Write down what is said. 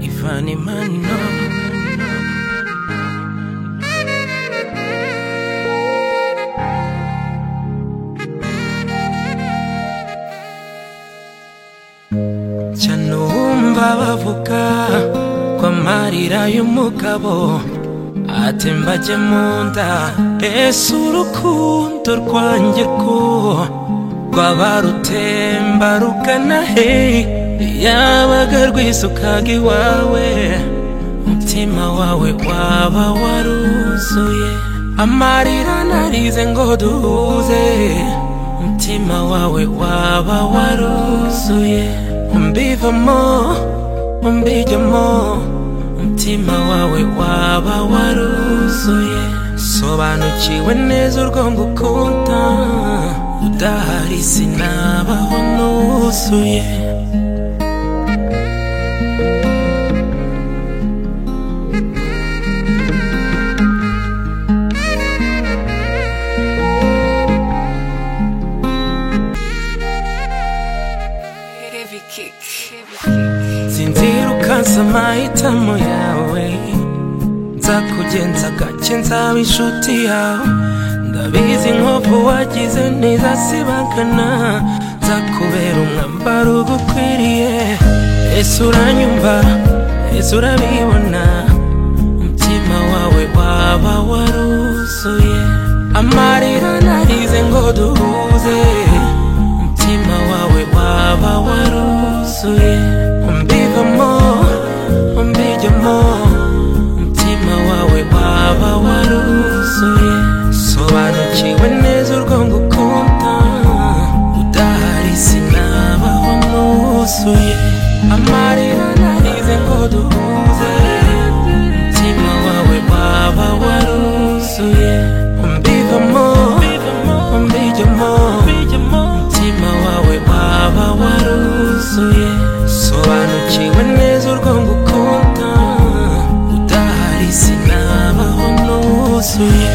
money, money, no. Nca numva bavuga ko amarira y'umugabo atemba ajya mu nda ese urukundo rwanjye rwo rwaba rutemba rugana he yabaga rwisukaga iwawe umutima wawe waba waruzuye amarira narize ngo duhuze umutima wawe waba waruzuye umbivamo umbijyamo umutima wawe waba waruzuye sobanukiwe neza urwo ngukunda udahari sinabaho nuzuye Heavy kick. Heavy sinzira ukansa amahitamo yawe nzakugenza gake nzaba inshuti yawe ndabizi inkovu wagize ntizasibangana nzakubera umwambaro ugukwiriye ese uranyumva ese urabibona umutima wawe waba waruzuye amarira narize ngo duhuze umutima wawe waba waruzuye umbivamo umbijyamo umutima wawe waba waruzuye sobanukiwe neza urwo ngukunda udahari sinabaho nuzuye amarira narize ngo duhuze umutima wawe waba waruzuye umbivamo umbijyamo umutima wawe waba waruzuye sobanukiwe neza urwo ngukunda udahari sinabaho nuzuye